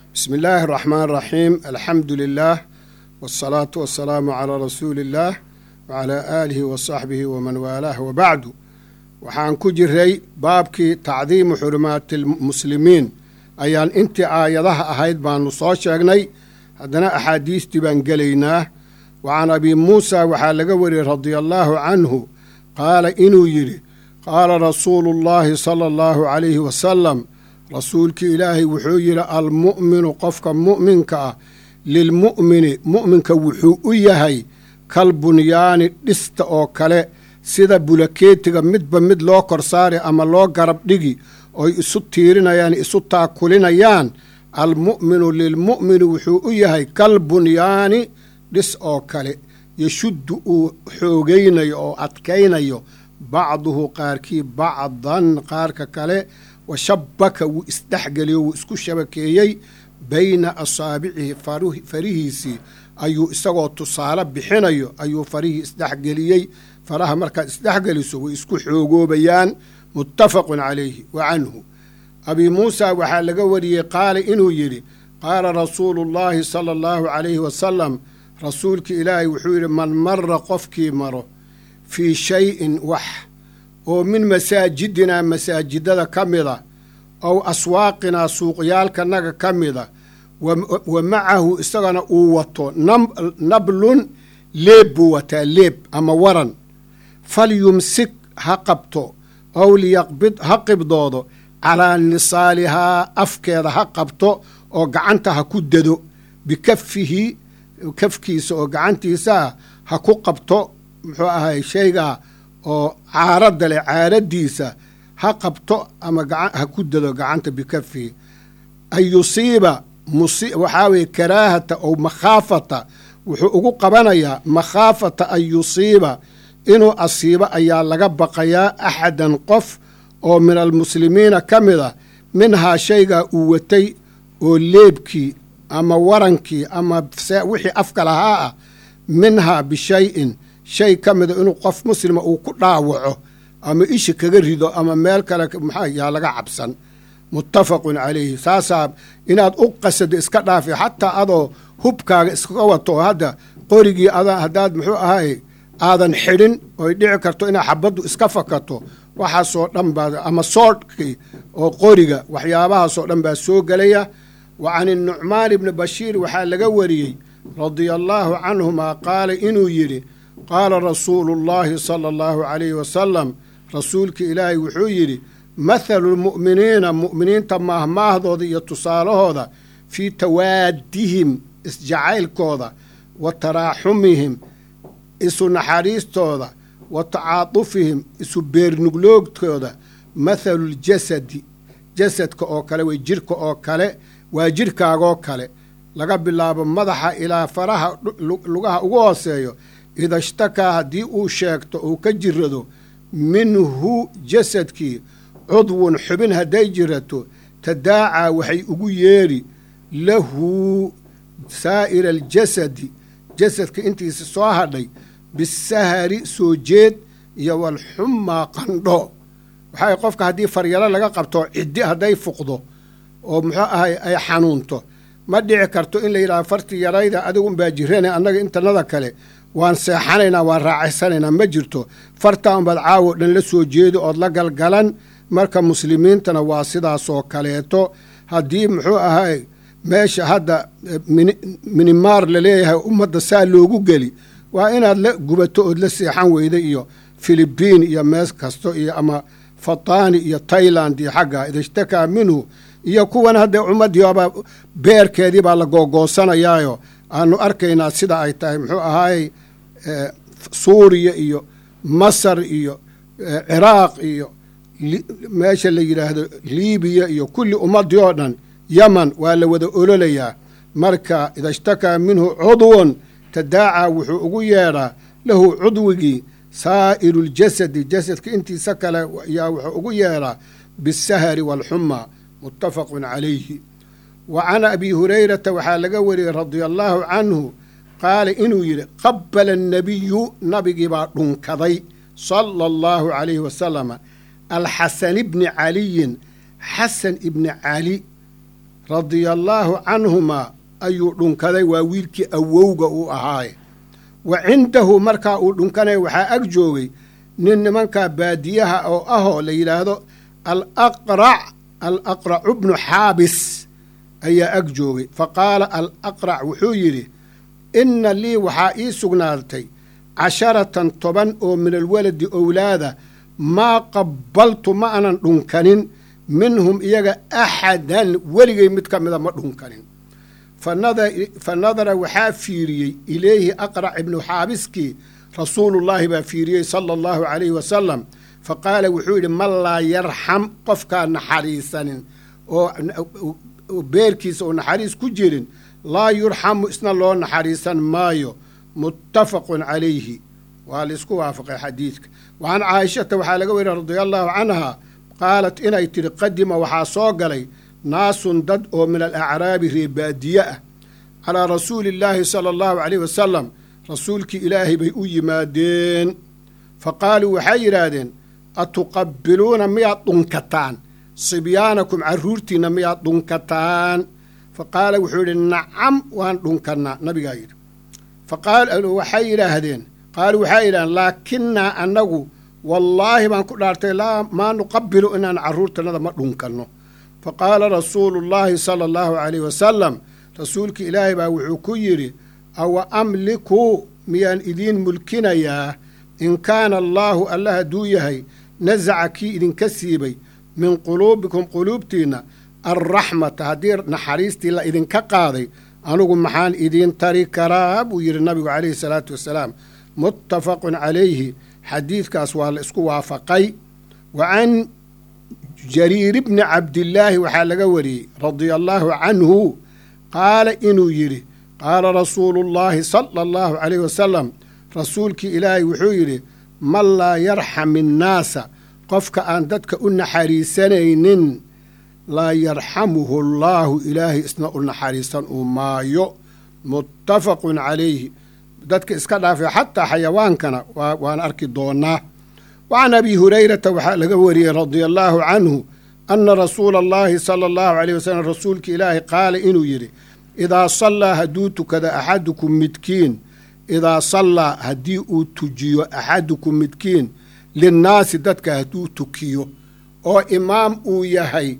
bismi illaahi araxmaan araxiim alxamdu lilaah wasalaatu wasalaamu calaa rasuuli illaah wacalaa aalihi wa saxbihi waman waalaah wabacdu waxaan ku jiray baabkii tacdiimu xurumaati lmuslimiin ayaan intii aayadaha ahayd baanu soo sheegnay haddana axaadiistii baan gelaynaa wa can abi muusa waxaa laga wariyey radia allaahu canhu qaala inuu yidhi qaala rasuulu llaahi sala allahu calayhi wasalam rasuulkii ilaahay wuxuu yidhi almu'minu qofka mu'minka ah lilmu'mini mu'minka wuxuu u yahay kal bunyaani dhista oo kale sida bulakeetiga midba mid loo korsaari ama loo garab dhigi oy isu tiirinayaan isu taakulinayaan almu'minu lilmu'mini wuxuu u yahay kal bunyaani dhis oo kale yashuddu uu xoogaynayo oo adkaynayo bacduhu qaarkii bacdan qaarka kale wa shabbaka wuu isdhexgeliyo wuu isku shabakeeyey bayna asaabicihi farihiisii ayuu isagoo tusaale bixinayo ayuu farihii isdhexgeliyey faraha markaad isdhexgeliso way isku xoogoobayaan muttafaqun calayhi wa canhu abii muusa waxaa laga wariyey qaala inuu yidhi qaala rasuulu llaahi sala allahu calayhi wasalam rasuulkii ilaahay wuxuu yidhi man mara qofkii maro fii shay-in wax oo min masaajidinaa masaajidada ka mida ow aswaaqinaa suuqyaalkanaga ka mida wa macahu isagana uu wato nablun leeb buu wataa leeb ama waran falyumsik ha qabto ow liyaqbid ha qibdoodo calaa nisaalihaa afkeeda ha qabto oo gacanta ha ku dado bikafihi kafkiisa oo gacantiisaa ha ku qabto muxuu ahay shaygaa oo caaradda leh caaraddiisa ha qabto ama ha ku dado gacanta bikafihi an yusiiba waxaa weye karaahata ow makhaafata wuxuu ugu qabanayaa makhaafata an yusiiba inuu asiibo ayaa laga baqayaa axadan qof oo min almuslimiina ka mid a minhaa shaygaa uu watay oo leebkii ama warankii ama wixii afka lahaa ah minhaa bishay-in shay ka mida inuu qof muslima uu ku dhaawaco ama ishi kaga rido ama meel kale maxaa yaa laga cabsan muttafaqun calayhi saasaa inaad u qasado iska dhaafi xataa adoo hubkaaga iskaga wato hadda qorigii haddaad muxuu ahay aadan xidhin oy dhici karto inaad xabaddu iska fakato waxaasoo dhan baa ama soodhkii oo qoriga waxyaabahaasoo dhan baa soo gelaya wa can inucmaan ibni bashiir waxaa laga wariyey radia allaahu canhumaa qaala inuu yidhi qaala rasuulu llaahi sala allahu calayhi wasalam rasuulka ilaahay wuxuu yidhi mathalu lmu'miniina mu'miniinta maahmaahdooda iyo tusaalahooda fii tawaadihim isjacaylkooda wa taraaxumihim isu naxariistooda wa tacaatufihim isu beernugloogtooda mathaluljasadi jasadka oo kale way jirka oo kale waa jirkaagoo kale laga bilaabo madaxa ilaa faraha lugaha ugu hooseeyo ida shtakaa haddii uu sheegto uu ka jirado minhu jasadkii cudwun xubin hadday jirato tadaacaa waxay ugu yeedhi lahu saa'ira aljasadi jasadka intiisa soo hadhay bisahari soo jeed iyo walxummaa qandho waxaa qofka haddii faryaro laga qabto ciddi hadday fuqdo oo muxuu ahay ay xanuunto ma dhici karto in la yidhahdo farti yarayda adigunbaa jirane annaga intanada kale waan seexanaynaa waan raacaysanaynaa ma jirto fartaa unbaad caawo dhan la soo jeedo ood la galgalan marka muslimiintana waa sidaasoo kaleeto haddii muxuu ahay meesha hadda minimaar laleeyahay ummadda saa loogu geli waa inaad la gubato ood la seexan weyda iyo filibiin iyo mees kasto iyo ama fatani iyo tailand iyo xagga idashtakaa minhu iyo kuwan hadda ummaddiiba beerkeedii baa la googoosanayaayo aanu arkaynaa sida ay tahay muxuu ahaayey suuriya iyo masar iyo ciraaq iyo meesha la yidhaahdo liibiya iyo kulli ummaddii oo dhan yaman waa la wada ololayaa marka idashtakaa minhu cudwun tadaacaa wuxuu ugu yeedhaa lahu cudwigii saa'iru ljasadi jasadka intiisa kale yaa wuxuu ugu yeedhaa bisahari waalxumaa muttafaqun calayhi wa can abi hurayrata waxaa laga wariyey radia allaahu canhu qaala inuu yidhi qabbala annabiyu nabigii baa dhunkaday sala allahu calayhi wasalama alxasan ibni caliyin xasan ibni cali radia allaahu canhumaa ayuu dhunkaday waa wiilkii awowga uu ahaaye wa cindahu markaa uu dhunkanaya waxaa ag joogay nin nimankaa baadiyaha oo ahoo la yidhaahdo alaqrac alaqracu bnu xaabis ayaa ag joogay fa qaala alaqrac wuxuu yidhi inna lii waxaa ii sugnaatay casharatan toban oo min alwaladi owlaada maa qabbaltu ma anan dhunkanin minhum iyaga axadan weligay mid ka mida ma dhunkanin fa nadara waxaa fiiriyey ilayhi aqrac ibnu xaabiskii rasuulullaahi baa fiiriyey sala allahu calayhi wasalam fa qaala wuxuu yidhi man laa yarxam qofkaa naxariisanin oo beerkiisa oo naxariis ku jirin laa yurxamu isna loo naxariisan maayo muttafaqun calayhi waa laisku waafaqay xadiidka wa can caayishata waxaa laga weriya radia allaahu canha qaalat inay tidhi qadima waxaa soo galay naasun dad oo min alacraabi reebaadiye ah calaa rasuuli illaahi sala allahu calayh wasalam rasuulkii ilaahay bay u yimaadeen fa qaaluu waxay yidhaahdeen atuqabbiluuna miyaad dhunkataan sibyaanakum carruurtiinna miyaad dhunkataan fa qaala wuxuu yidhi nacam waan dhunkannaa nabigaa yidhi waxay yidhaahdeen qaaluu waxay yidhahdeen laakinnaa annagu wallaahi baan ku dhaartay laa maa nuqabbilu inaan carruurtannada ma dhunkanno fa qaala rasuulu llaahi sala allahu calayh wasalam rasuulki ilaahay baa wuxuu ku yidhi awa amliku miyaan idiin mulkinayaa in kaana allaahu alla hadduu yahay nasaca kii idinka siibay min quluubikum quluubtiinna alraxmata haddii naxariistii la idinka qaaday anugu maxaan idiin tari karaa buu yidhi nabigu calayhi salaatu wasalaam muttafaqun calayhi xadiidkaas waa la isku waafaqay wa can jariir bni cabdillaahi waxaa laga wariyey radia allaahu canhu qaala inuu yidhi qaala rasuulu llaahi sala allahu calayh wasalam rasuulkii ilaahay wuxuu yidhi man laa yarxam innaasa qofka aan dadka u naxariisanaynin laa yarxamuhu allaahu ilaahay isna u naxariisan uu maayo muttafaqun calayhi dadka iska dhaafay xataa xayawaankana waan arki doonaa wa can abi hurayrata waxaa laga wariyey radia allaahu canhu anna rasuula allaahi sala allahu calayh wasalam rasuulka ilaahay qaala inuu yidhi idaa sallaa hadduu tukada axadukum midkiin idaa sallaa haddii uu tujiyo axadukum midkiin linnaasi dadka hadduu tukiyo oo imaam uu yahay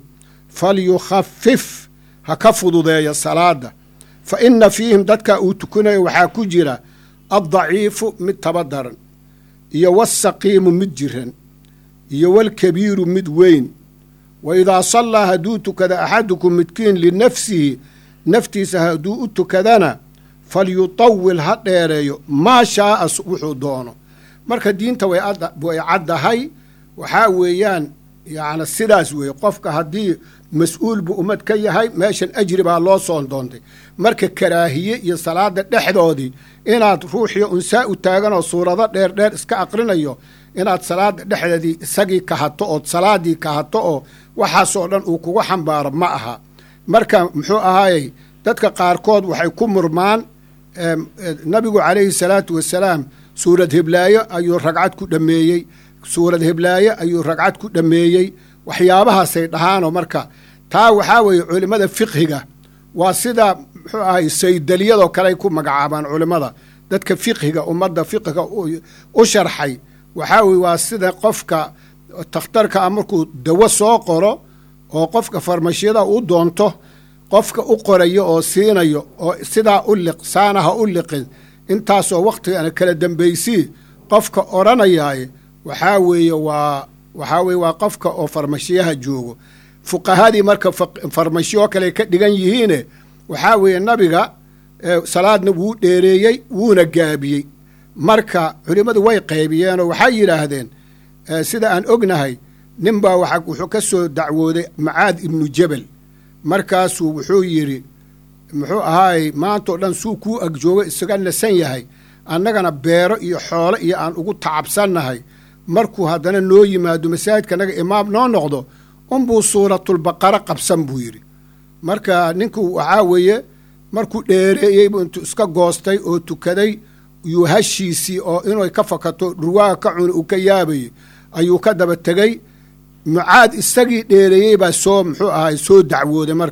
falyukhafif ha ka fududeeyo salaadda fa inna fiihim dadka uu tukanayo waxaa ku jira addaciifu mid tabadaran iyo wasaqiimu mid jiran iyo walkabiiru mid weyn wa idaa sallaa hadduu tukada axadukum midkiin linafsihi naftiisa hadduu u tukadana falyutawil ha dheereeyo maa shaaa wuxuu doono marka diinta way caddahay waxaa weeyaan yacni sidaas weeye qofka haddii mas-uul buu ummad ka yahay meeshan ajri baa loo soon doontay marka karaahiye iyo salaada dhexdoodii inaad ruuxiyo unsaa u taaganoo suurado dheer dheer iska aqrinayo inaad salaada dhexdeedii isagii kahato ood salaadii kahato oo waxaasoo dhan uu kugu xambaaro ma aha marka muxuu ahaayey dadka qaarkood waxay ku murmaan nabigu calayhi salaatu wasalaam suurad heblaayo ayuu ragcad ku dhammeeyey suurad heblaayo ayuu ragcad ku dhammeeyey waxyaabahaasay dhahaanoo marka taa waxaa weeye culimmada fiqhiga waa sida muxuu ahay saydaliyadoo kale ay ku magacaabaan culimmada dadka fiqhiga ummadda fiqhiga u sharxay waxaa weye waa sida qofka takhtarka a markuu dawo soo qoro oo qofka farmashyada u doonto qofka u qorayo oo siinayo oo sidaa u liq saana ha u liqin intaasoo wakhtigana kala dambaysii qofka odhanayaaye waxaa weeye waa waxaa weye waa qofka oo farmashiyaha joogo fuqahadii marka farmashiyo kale ka dhigan yihiine waxaa weeye nabiga salaadna wuu dheereeyey wuuna gaabiyey marka culimmadu way qaybiyeenoo waxay yidhaahdeen sida aan ognahay ninbaa waxa wuxuu ka soo dacwooday macaad ibnu jebel markaasuu wuxuu yidhi muxuu ahaayey maantao dhan suu kuu agjoogo isaga nasan yahay annagana beero iyo xoolo iyo aan ugu tacabsannahay markuu haddana noo yimaado masaajidka naga imaam noo noqdo unbuu suuratulbaqara qabsan buu yidhi marka ninku waxaa weeye markuu dheereeyey buu intuu iska goostay oo tukaday yuu hashiisii oo inay ka fakato dhurwaaga ka cuni uu ka yaabayey ayuu ka daba tegey mucaad isagii dheereeyey baa soo muxuu ahay soo dacwooday marka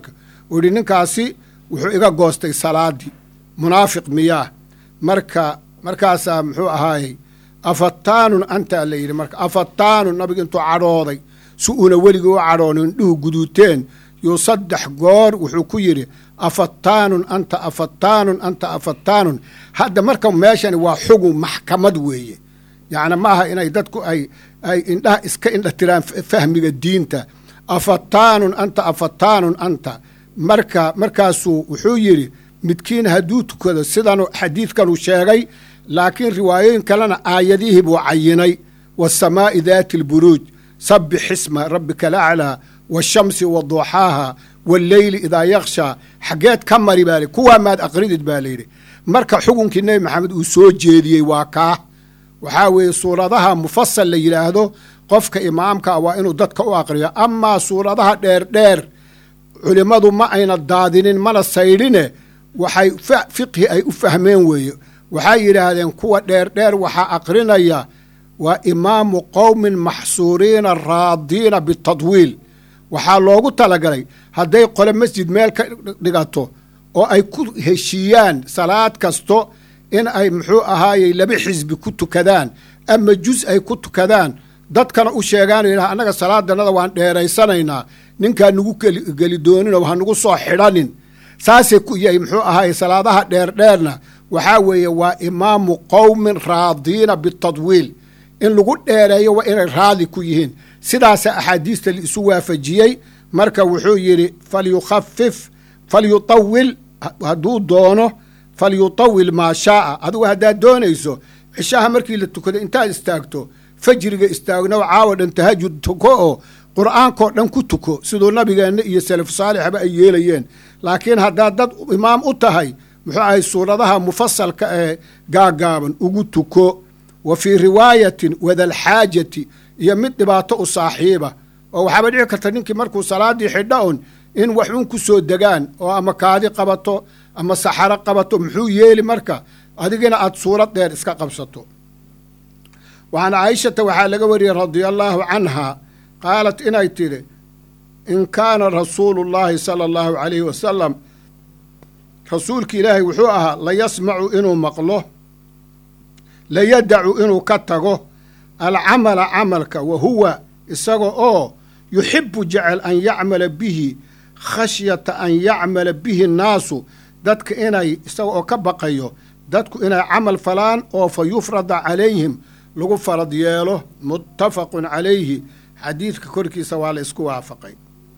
uu yidhi ninkaasi wuxuu iga goostay salaaddii munaafiq miyaa marka markaasaa muxuu ahaayey afataanun antaa la yidhi marka afataanun nabigu intuu cadhooday si uuna weligii u cadhoonin indhuhu guduuteen yuu saddex goor wuxuu ku yidhi afataanun anta afataanun anta afataanun hadda marka meeshani waa xugun maxkamad weeye yacni ma aha inay dadku ay ay indhaha iska indha tiraan fahmiga diinta afataanun anta afataanun anta marka markaasuu wuxuu yidhi midkiin hadduu tukado sidan xadiidkanuu sheegay laakiin riwaayooyin kalena aayadihii buu cayinay waasamaa'i daati alburuuj sabbix xisma rabbika alaclaa waashamsi waduuxaaha walleyli idaa yakshaa xaggeed ka mari baa li kuwaa maad aqridid baa layidhi marka xukunkii nebi maxamed uu soo jeediyey waa kaa waxaa weeye suuradaha mufasal la yidhaahdo qofka imaamkaa waa inuu dadka u aqriyo amaa suuradaha dheerdheer culimmadu ma ayna daadinin mana saydhine waxay fiqhi ay u fahmeen weeye waxay yidhaahdeen kuwa dheerdheer waxaa aqrinaya waa imaamu qowmin maxsuuriina raadiina bitadwiil waxaa loogu talagalay hadday qole masjid meel ka dhigato oo ay ku heshiiyaan salaad kasto in ay muxuu ahaayey laba xisbi ku tukadaan ama jus ay ku tukadaan dadkana u sheegaano yidhaha annaga salaadanada waan dheeraysanaynaa ninkaa nagu geli dooninoo ha nagu soo xidhanin saasay ku yahay muxuu ahaayey salaadaha dheerdheerna waxaa weeye waa imaamu qowmin raadiina bitadwiil in lagu dheereeyo waa inay raadi ku yihiin sidaasa axaadiista laisu waafajiyey marka wuxuu yidhi falyukhafif falyutawil hadduu doono falyutawil maa shaaa adigu haddaad doonayso cishaha markii la tukado intaad istaagto fajriga istaagno caawa dhan tahajud tuko oo qur'aankao dhan ku tuko siduu nabigeenna iyo salafu saalixba ay yeelayeen laakiin haddaad dad imaam u tahay muxuu ahay suuradaha mufasalka ee gaagaaban ugu tuko wa fii riwaayatin wadalxaajati iyo mid dhibaato u saaxiiba oo waxaaba dhici karta ninkii markuu salaaddii xidha un in wax un ku soo degaan oo ama kaadi qabato ama saxaro qabato muxuu yeeli marka adigina aad suurad dheer iska qabsato waxaan caaishata waxaa laga wariyey radia allaahu canha qaalat inay tidhi in kaana rasuulu llaahi sala allahu calayhi wasalam rasuulki ilaahay wuxuu ahaa layasmacu inuu maqlo layadacu inuu ka tago alcamala camalka wa huwa isaga oo yuxibu jecel an yacmala bihi khashyata an yacmala bihi nnaasu dadka inay isaga oo ka baqayo dadku inay camal falaan oo fa yufrada calayhim lagu farad yeelo muttafaqun calayhi xadiidka korkiisa waa la isku waafaqay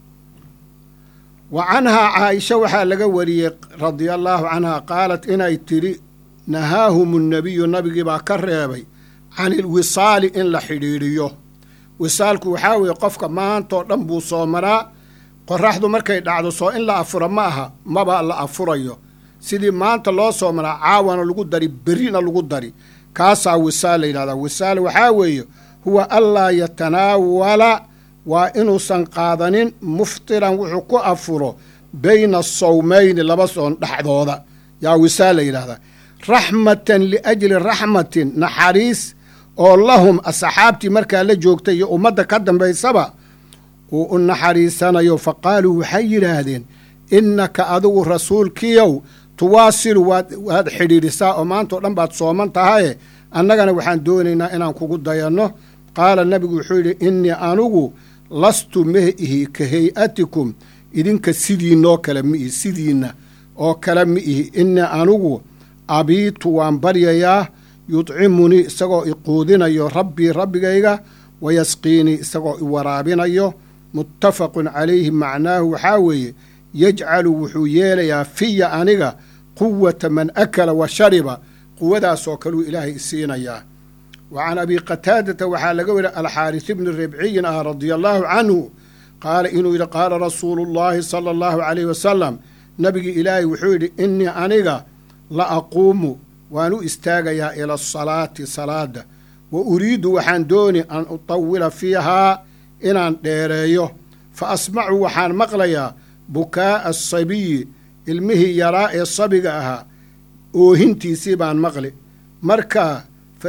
wa canhaa caaisha waxaa laga wariyey radia allaahu canha qaalat inay tidhi nahaahum nnabiyu nabigii baa ka reebay can ilwisaali in la xidhiidhiyo wisaalku waxaa weeye qofka maantoo dhan buu soomanaa qoraxdu markay dhacdo soo in la afuro ma aha maba la afurayo sidii maanta loo soomanaa caawana lagu dari berrina lagu dari kaasaa wisaal la yidhahdaa wisaal waxaa weeye huwa anlaa yatanaawala waa inuusan qaadanin muftiran wuxuu ku afuro bayna sawmayni laba soon dhexdooda yaa wisaal la yidhahdaa raxmatan liajli raxmatin naxariis oo lahum asxaabtii markaa la joogtay iyo ummadda ka dambaysaba uu u naxariisanayo fa qaaluu waxay yidhaahdeen innaka adigu rasuulkiyow tuwaasilu waad xidhiidhisaa oo maantao dhan baad sooman tahaye annagana waxaan doonaynaa inaan kugu dayanno qaala nabigu wuxuu yidhi innii anugu lastu meh ihi ka hay-atikum idinka sidiinoo kale mi ihi sidiinna oo kale mi ihi innii anugu abiitu waan baryayaa yudcimunii isagoo i quudinayo rabbii rabbigayga wayasqiinii isagoo i waraabinayo muttafaqun calayhi macnaahu waxaa weeye yajcalu wuxuu yeelayaa fiya aniga quwata man akala wa shariba quwadaasoo kaluu ilaahay isiinayaa wa can abi qataadata waxaa laga weriya alxaaris bni ribciyin ah radia allaahu canhu qaala inuu yidhi qaala rasuulu llaahi sala allahu calayh wasalam nabigii ilaahay wuxuu yidhi innii aniga la aquumu waan u istaagayaa ila asalaati salaada wa uriidu waxaan dooni an utawila fiihaa inaan dheereeyo fa asmacu waxaan maqlayaa bukaa'a asabiyi ilmihii yaraa ee sabiga ahaa oohintiisii baan maqli marka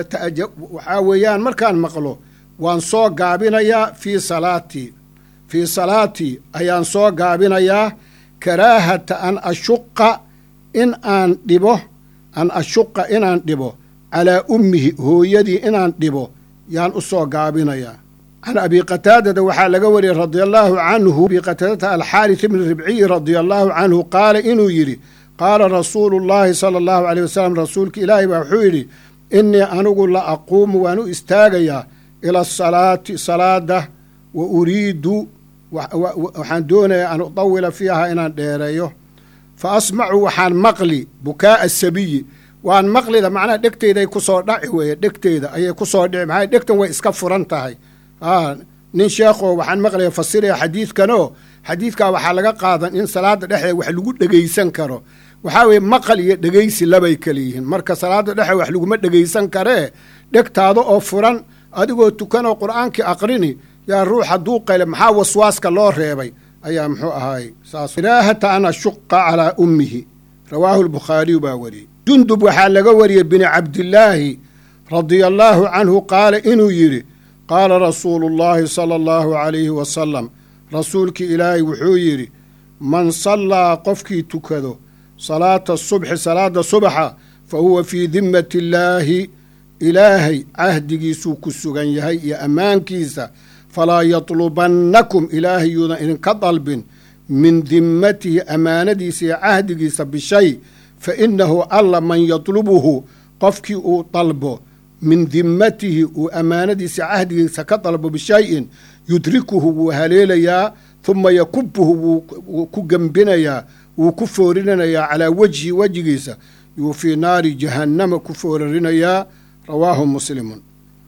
waxaa weeyaan markaan maqlo waan soo gaabinayaa fii salaatii fii salaatii ayaan soo gaabinayaa karaahata an ashuqa in aan dhibo an ashuqa inaan dhibo calaa ummihi hooyadii inaan dhibo yaan u soo gaabinayaa can abi qataadata waxaa laga wariyey radia allaahu canhu abi qataadata alxaaris ibni ribciyi radia allaahu canhu qaala inuu yidhi qaala rasuulu llaahi sala allahu aleyh wasalam rasuulka ilaahi baa wuxuu yidhi innii anigu la aquumu waan u istaagayaa ila asalaati salaada wa uriidu waxaan doonayaa an udawila fiiha inaan dheereeyo fa asmacu waxaan maqli bukaa'a sabiyi waan maqlida macnaha dhegteydaay ku soo dhaci weeye dhegteyda ayay ku soo dhici maxaa dhegtan way iska furan tahay nin sheekho waxaan maqlaya fasiraya xadiidkanoo xadiidkaa waxaa laga qaadan in salaada dhexdeeda wax lagu dhegaysan karo waxaa weeye maqal iyo dhegaysi labay kala yihiin marka salaada dhexe wax laguma dhegaysan karee dhegtaada oo furan adigoo tukanoo qur'aankii aqrini yaa ruux hadduu qayle maxaa waswaaska loo reebay ayaa muxuu ahaay saas karaahata an ashuqa calaa ummihi rawaahu lbukhaariyu baa wariyey jundub waxaa laga wariyey bini cabdillaahi radia allaahu canhu qaala inuu yidhi qaala rasuulu llaahi sala allahu calayhi wasalam rasuulkii ilaahay wuxuu yidhi man sallaa qofkii tukado salaata subxi salaada subaxa fa huwa fii dimmati illaahi ilaahay cahdigiisuu ku sugan yahay iyo ammaankiisa falaa yatlubannakum ilaahay yuudan idinka dalbin min dimmatihi ammaanadiisa iyo cahdigiisa bishay fa innahu alla man yatlubuhu qofkii uu dalbo min dimmatihi uu ammaanadiisa cahdigiisa ka dalbo bishayin yudrikuhu wuu haleelayaa huma yakubuhu wuu ku gembinayaa wuu ku foorinayaa calaa wejhi wejigiisa yuu fii naari jahannama ku foorarinayaa rawaahu muslimun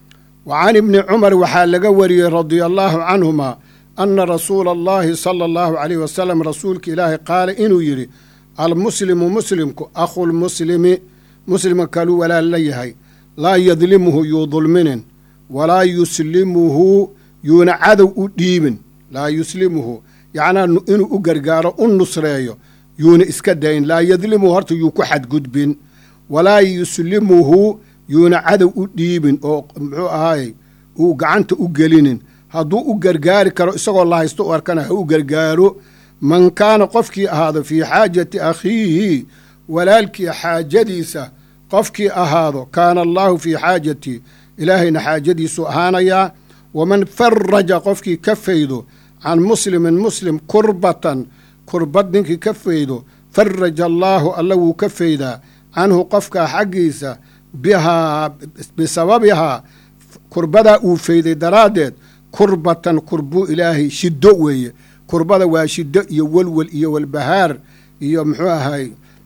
wa can ibni cumar waxaa laga wariyey radia allaahu canhuma ana rasuula allahi sala allahu caleyh wasalam rasuulka ilaahay qaala inuu yidhi almuslimu muslimku akhulmuslimi muslimka kaluu walaal la yahay laa yadlimuhu yuu dulminin walaa yuslimuhu yuuna cadow u dhiibin laa yuslimuhu yacnaa inuu u gargaaro u nusreeyo yuuna iska dayn laa yadlimuhu horta yuu ku xadgudbin walaa yuslimuhu yuuna cadow u dhiibin oo muxuu ahaayey uu gacanta u gelinin hadduu u gargaari karo isagoo la haysto u arkana ha u gargaaro man kaana qofkii ahaado fii xaajati akhiihi walaalkii xaajadiisa qofkii ahaado kaana allaahu fii xaajati ilaahayna xaajadiisuu ahaanayaa waman faraja qofkii ka faydo can muslimin muslim kurbatan kurbad ninkii ka faydo faraja allaahu alla wuu ka faydaa canhu qofkaa xaggiisa bihaa bisababihaa kurbadaa uu fayday daraaddeed kurbatan kurbuu ilaahay shiddo weeye kurbada waa shiddo iyo welwel iyo walbahaar iyo muxuu ahay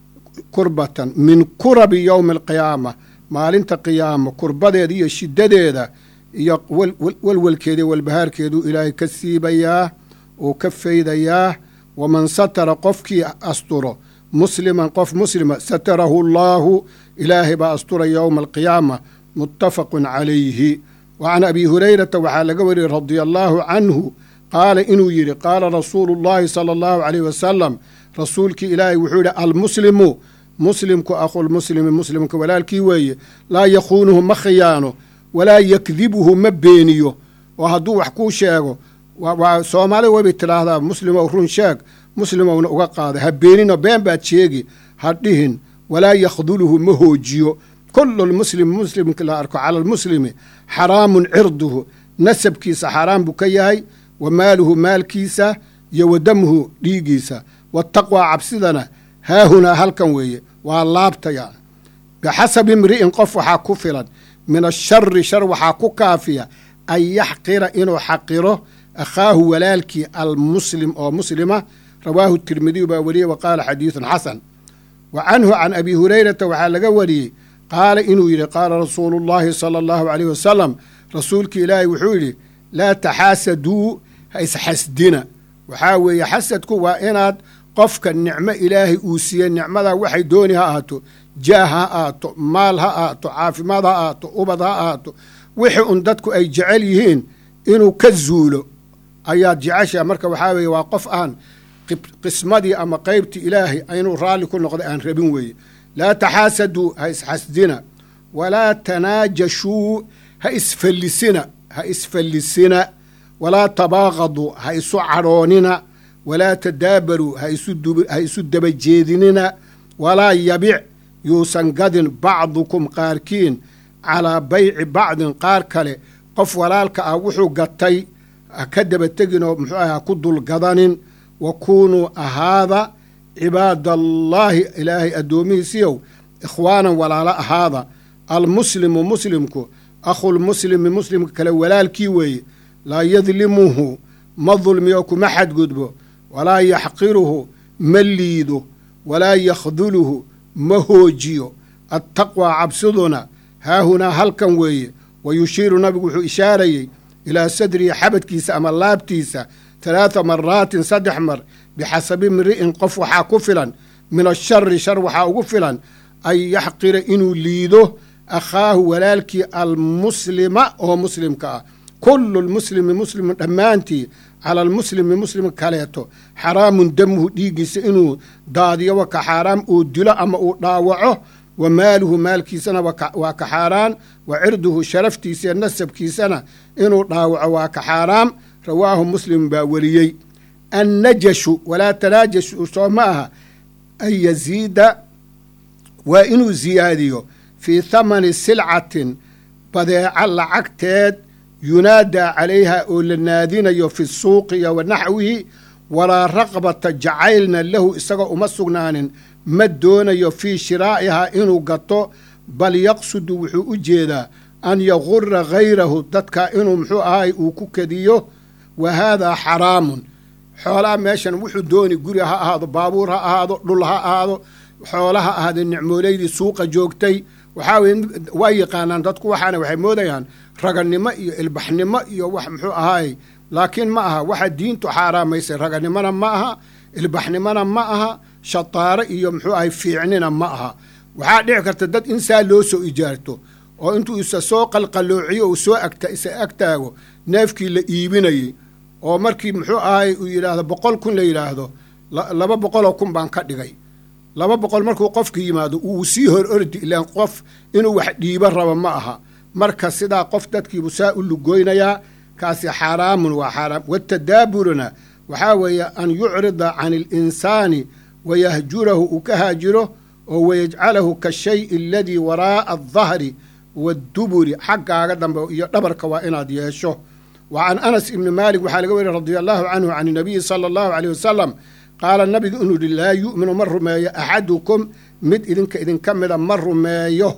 kurbatan min kurabi yowmi alqiyaama maalinta qiyaama kurbadeeda iyo shiddadeeda iyo welwelkeeda iyo walbahaarkeeduu ilaahay ka siibayaa uu ka faydayaa waman satara qofkii asturo musliman qof muslima satarahu allaahu ilaahay baa astura yowma alqiyaama muttafaqun calayhi wa can abi hurayrata waxaa laga wariyey radia allaahu canhu qaala inuu yidhi qaala rasuulu llaahi sala allahu caleyh wasalam rasuulkii ilaahay wuxuu yidhi almuslimu muslimku akhulmuslimi muslimka walaalkii weeye laa yakhuunuhu ma khiyaano walaa yakdibuhu ma beeniyo oo hadduu wax kuu sheego waa soomaalida waybay tidhaahdaa muslimow run sheeg muslimowna uga qaada ha beenino been baad sheegi ha dhihin walaa yakhduluhu ma hoojiyo kullu lmuslim muslimka la arko cala almuslimi xaraamun cirduhu nasabkiisa xaaraan buu ka yahay wa maaluhu maalkiisa iyo wa damuhu dhiigiisa wataqwaa cabsidana haahunaa halkan weeye waa laabta yani bixasabi imri'in qof waxaa ku filan min ashari shar waxaa ku kaafiya an yaxqira inuu xaqiro akhaahu walaalkii almuslim oo muslima rawaahu tirmidiyu baa wariyey wa qaala xadiidun xasan wa canhu can abi hurayrata waxaa laga wariyey qaala inuu yidhi qaala rasuulu llaahi sala allahu aleyh wasalam rasuulkii ilaahay wuxuu yidhi laa taxaasaduu ha isxasdina waxaa weeye xasadku waa inaad qofka nicmo ilaahay uu siiyey nicmadaa waxay dooni ha ahaato jaah ha ahaato maal ha ahaato caafimaad ha ahaato ubad ha ahaato wixii un dadku ay jecel yihiin inuu ka zuulo ayaad jeceshaa marka waxaa weeye waa qof aan qismadii ama qaybtii ilaahay inuu raalli ku noqday aan rabin weeye laa taxaasaduu ha isxasdina walaa tanaajashuu ha isfallisina ha isfallisina walaa tabaaqaduu ha isu cadhoonina walaa tadaabaruu ha isu daba jeedinina walaa yabic yuusan gadin bacdukum qaarkiin calaa bayci bacdin qaar kale qof walaalka ah wuxuu gatay ha ka daba tegin oo muxuu aha ha ku dulgadanin wa kuunuu ahaada cibaadallaahi ilaahay addoomihiisiyow ikhwaanan walaalo ahaada almuslimu muslimku akhulmuslimi muslimka kale walaalkii weeye laa yadlimuhu ma dulmiyo kuma xadgudbo walaa yaxqiruhu ma liido walaa yakhduluhu ma hoojiyo attaqwaa cabsiduna haahunaa halkan weeye wa yushiiru nabigu wuxuu ishaarayey ilaa sadrihi xabadkiisa ama laabtiisa talaata maraatin saddex mar bixasabi mri'in qof waxaa ku filan min ashari shar waxaa ugu filan an yaxqira inuu liido akhaahu walaalkii almuslima oo muslimka ah kullu lmuslimi muslimin dhammaantii cala almuslimi muslim kaleeto xaraamun damuhu dhiiggiisa inuu daadiyo wa ka xaaraam uu dilo ama uu dhaawaco wa maaluhu maalkiisana waa ka xaaraan wa cirduhu sharaftiisa nasabkiisana inuu dhaawaco waa ka xaaraam rawaahu muslim baa weliyey annajashu walaa tanaajashu soo ma aha an yaziida waa inuu ziyaadiyo fii thamani silcatin badeeca lacagteed yunaadaa calayha oo la naadinayo fi suuqi iyo wa naxwihi walaa raqbata jacaylna lahu isagoo uma sugnaanin ma doonayo fii shiraa'ihaa inuu gato bal yaqsudu wuxuu u jeedaa an yagura hayrahu dadka inuu muxuu ahay uu ku kediyo wa haadaa xaraamun xoolaha meeshan wuxuu dooni guri ha ahaado baabuur ha ahaado dhul ha ahaado xoola ha ahaado nicmooleydii suuqa joogtay waxaa weye waa yaqaanaan dadku waxaana waxay moodayaan raganimo iyo ilbaxnimo iyo wax muxuu ahaay laakiin ma aha waxa diintu xaaraamaysay raganimona ma aha ilbaxnimona ma aha shataaro iyo muxuu ahay fiicnina ma aha waxaa dhici karta dad in saa loo soo ijaarto oo intuu isa soo qalqaloociyo uu soo agta isa agtaago neefkii la iibinayey oo markii muxuu ahay uu yidhaahdo boqol kun la yidhaahdo laba boqoloo kun baan ka dhigay laba boqol markuu qofka yimaado uu sii hor ordi ilaan qof inuu wax dhiibo rabo ma aha marka sidaa qof dadkiibu saa u lugoynayaa kaasi xaaraamun waa xaaraam watadaaburuna waxaa weeye an yucrida can alinsaani wayahjurahu uu ka haajiro oo wayajcalahu kashayi aladii waraa'a aldahri wadduburi xaggaaga dambe iyo dhabarka waa inaad yeesho wa can anas ibni maalik waxaa laga weriy radia allahu canhu can inabiyi sala allahu aleyh wasalam qaala nabigu inuu yihi laa yu'minu ma rumeeyo axadukum mid idinka idinka mida ma rumeeyo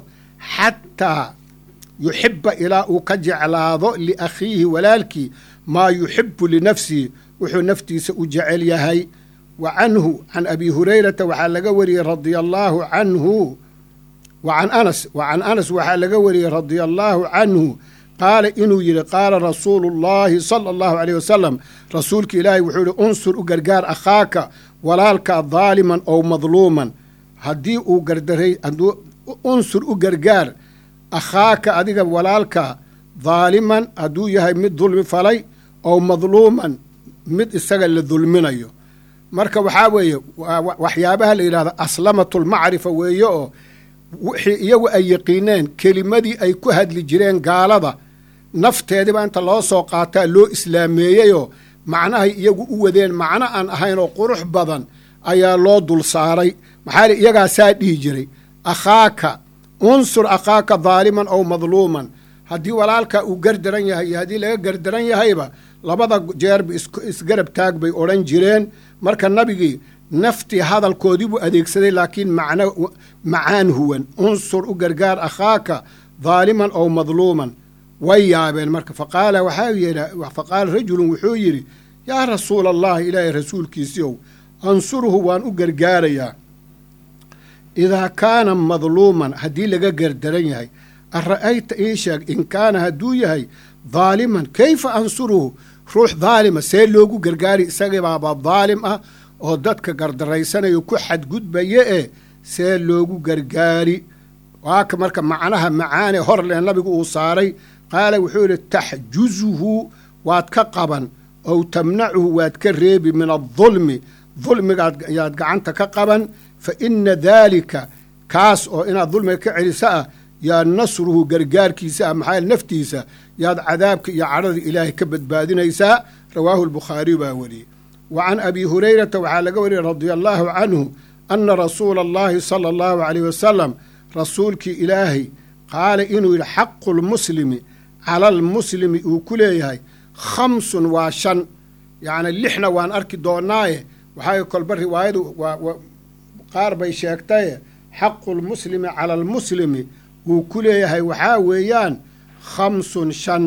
xataa yuxiba ilaa uu ka jeclaado liakhiihi walaalkii maa yuxibu linafsihi wuxuu naftiisa u jecel yahay wa canhu can abi hurayrata waxaa laga wariyey radia allaahu canhu wa can anas wa can anas waxaa laga wariyey radia allaahu canhu qaala inuu yidhi qaala rasuulu llaahi sala allahu aleyh wasalam rasuulka ilaahay wuxuu yihi unsur u gargaar akhaaka walaalkaa daaliman ow madluuman haddii uu gardaray hadduu unsur u gargaar akhaaka adiga walaalka daaliman hadduu yahay mid dulmi falay ow madluuman mid isaga la dulminayo marka waxaa weeye waxyaabaha la yidhahdo aslamatulmacrifa weeye oo wixii iyagu ay yaqiineen kelimadii ay ku hadli jireen gaalada nafteediba inta loo soo qaataa loo islaameeyeyoo macnahay iyagu u wadeen macno aan ahayn oo qurux badan ayaa loo dul saaray maxaa iyagaa saa dhihi jiray akhaaka unsur akhaaka daaliman ow madluuman haddii walaalka uu gardaran yahay iyo haddii laga gardaran yahayba labada jeerba isgarab taag bay odhan jireen marka nabigii naftii hadalkoodii buu adeegsaday laakiin macno macaan huwan unsur u gargaar akhaaka daaliman ow madluuman way yaabeen marka faqaala waxaa yidha faqaala rajulun wuxuu yidhi yaa rasuula allahi ilaahay rasuulkiisiiow ansuruhu waan u gargaarayaa idaa kaana madluuman haddii laga gardaran yahay ara'ayta ii sheeg in kaana hadduu yahay daaliman kayfa ansuruhu ruux daalima see loogu gargaari isagibaaba daalim ah oo dadka gardarraysanayo ku xadgudbaya ee see loogu gargaari waaka marka macnaha macaane hor leh nabigu uu saaray qaala wuxuu yidhi taxjuzuhu waad ka qaban ow tamnacuhu waad ka reebi min adulmi dulmigaad yaad gacanta ka qaban fa ina daalika kaas oo inaad dulmiga ka celiso ah yaa nasruhu gargaarkiisa ah maxaa naftiisa yaad cadaabka iyo cadhada ilaahay ka badbaadinaysaa rawaahu albukhaariyu baa weriyey wa can abi hurayrata waxaa laga wariyey radia allaahu canhu ana rasuula allahi sala allahu caleyh wasalam rasuulkii ilaahay qaala inuu yidhi xaqu lmuslimi cala almuslimi uu ku leeyahay khamsun waa shan yacni lixna waan arki doonaaye waxaa kolba riwaayadu qaar bay sheegtaye xaqu lmuslimi cala almuslimi uu ku leeyahay waxaa weeyaan khamsun shan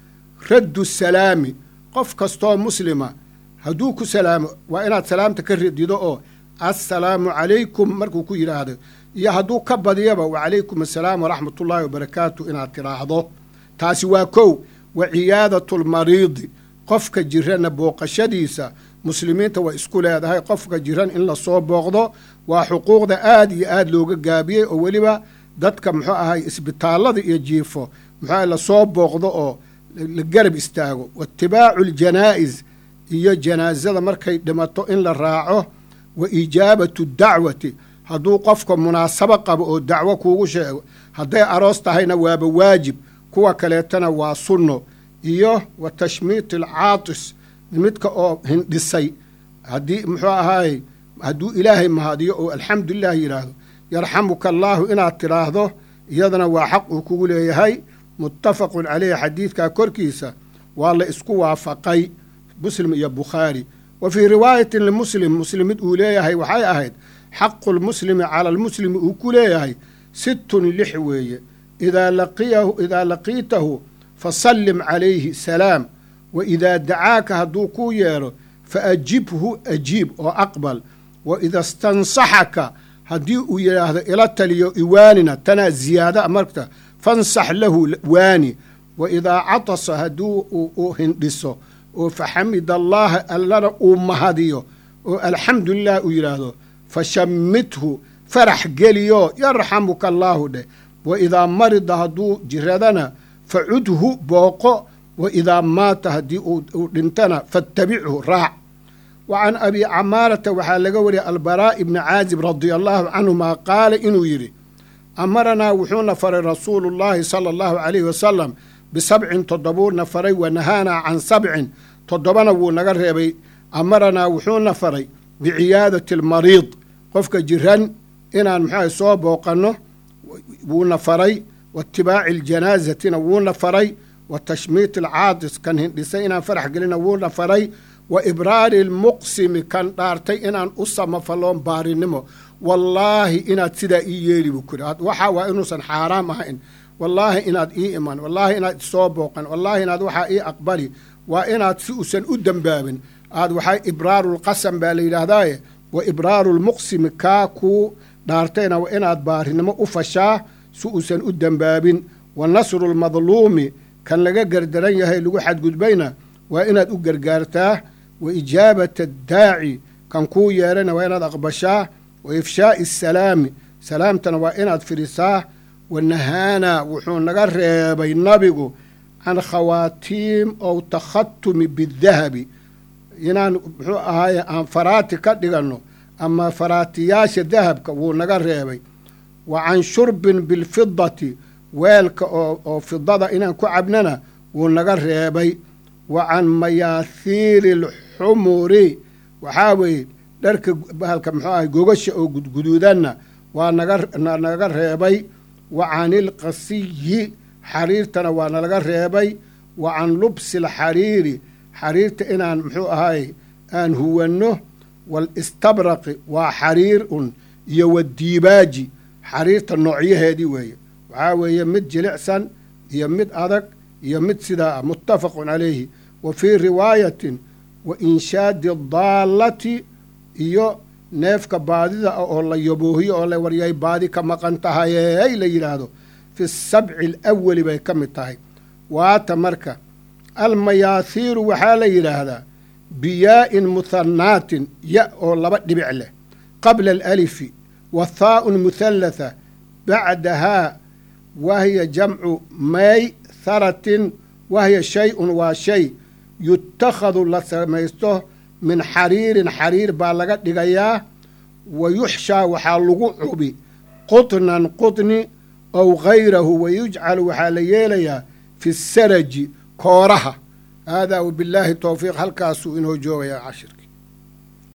raddu salaami qof kastoo muslima hadduu ku salaamo waa inaad salaamta ka radido oo assalaamu calaykum markuu ku yidhaahdo iyo hadduu ka badiyaba wacalaykum assalaam waraxmatullaahi wabarakaatu inaad tidhaahdo taasi waa kow wa ciyaadatulmariidi qofka jirana booqashadiisa muslimiinta waa isku leedahay qofka jiran in lasoo booqdo waa xuquuqda aad iyo aad looga gaabiyey oo weliba dadka muxuu ahay isbitaallada iyo jiifo muxuu ahay lasoo booqdo oo la garab istaago waitibaacu ljanaa'is iyo janaasada markay dhimato in la raaco wa ijaabatu dacwati hadduu qofka munaasabo qabo oo dacwo kuugu sheego hadday aroos tahayna waaba waajib kuwa kaleetana waa sunno iyo wa tashmiit alcaatis midka oo hindhisay haddii muxuu ahaay hadduu ilaahay mahadiyo oo alxamdulilah yidhaahdo yarxamuka allaahu inaad tidhaahdo iyadana waa xaq uu kugu leeyahay muttafaqun caleyhi xadiidkaa korkiisa waa la isku waafaqay muslim iyo bukhaari wa fii riwaayatin limuslim muslim mid uu leeyahay waxay ahayd xaqu lmuslimi cala almuslimi uu ku leeyahay sittun lix weeye idaa laqiyahu idaa laqiitahu fasallim calayhi salaam wa idaa dacaaka hadduu kuu yeedho fa ajibhu ajiib oo aqbal wa ida stansaxaka haddii uu yidhaahdo ila taliyo iwaanina tanaa ziyaada marta fansax lahu waani wa idaa catasa hadduu uu hindhiso oo faxamida allaaha allana uu mahadiyo oo alxamdulilah uu yidhaahdo fashammithu farax geliyo yarxamuka allaahu dheh wa idaa marida hadduu jiradana facudhu booqo wa idaa maata haddii uu dhintana fattabichu raac wa can abi camaarata waxaa laga wariyay albaraa'i bni caazib radia allaahu canhumaa qaala inuu yidhi amaranaa wuxuuna faray rasuulu llaahi sala allahu calayhi wasalam bisabcin toddobuuna faray wa nahaanaa can sabcin toddobana wuu naga reebay amaranaa wuxuuna faray biciyaadati almariid qofka jiran inaan muxuaha soo booqanno wuuna faray wa itibaaci aljanaasatina wuuna faray wa tashmiit alcaadis kan hindhisay inaan farax gelina wuuna faray wa ibraari almuqsimi kan dhaartay inaan u samafaloon baarinimo wallaahi inaad sidaa ii yeeli buu kuri waxaa waa inuusan xaaraam ahayn wallaahi inaad ii iman wallaahi inaad isoo booqan wallaahi inaad waxaa ii aqbali waa inaad si uusan u dembaabin aad waxaa ibraarulqasam baa la yidhaahdaaye wa ibraarulmuqsimi kaa kuu dhaartayna waa inaad baarinimo u fashaa si uusan u dembaabin wa nasrulmadluumi kan laga gardaran yahay lagu xadgudbayna waa inaad u gargaartaa wa ijaabata daaci kan kuu yeerana waa inaad aqbashaa wa ifshaa'i asalaami salaamtana waa inaad fidhisaa wa nahaanaa wuxuu naga reebay nabigu can khawaatiim ow takhatumi bidahabi inaan muxuu ahaaye aan faraati ka dhiganno ama faraatiyaasha dahabka wuu naga reebay wa can shurbin bilfidati weelka oo oo fidada inaan ku cabnana wuu naga reebay wa can mayaathiiri alxumuri waxaa weeye dharka bahalka muxuu ahay gogasha oo gudguduudanna waa naganaga reebay wa can ilqasiyi xariirtana waa nalaga reebay wa can lubsi alxariiri xariirta inaan muxuu ahaay aan huwanno waalistabraqi waa xariir un iyo wadiibaaji xariirta noocyaheedii weeye waxaa weeye mid jilicsan iyo mid adag iyo mid sidaa ah muttafaqun calayhi wa fii riwaayatin wa inshaadi daallati iyo neefka baadida ah oo la yaboohiyo oo la waryay baadi ka maqan tahayey la yidhaahdo fi sabci alawali bay ka mid tahay waata marka almayaathiiru waxaa la yidhaahdaa biyaa'in muhanaatin ya oo laba dhibic leh qabla alalifi wa thaa'un muhallatha bacdahaa wahiya jamcu maytharatin wahiya shay-un waa shay yutakhadu la samaysto min xariirin xariir baa laga dhigayaa wa yuxshaa waxaa lagu cubi qutnan qutni ow hayrahu wa yujcalu waxaa la yeelayaa fi saraji kooraha haadaa wabillaahi towfiiq halkaasuu inoo joogayaa cashir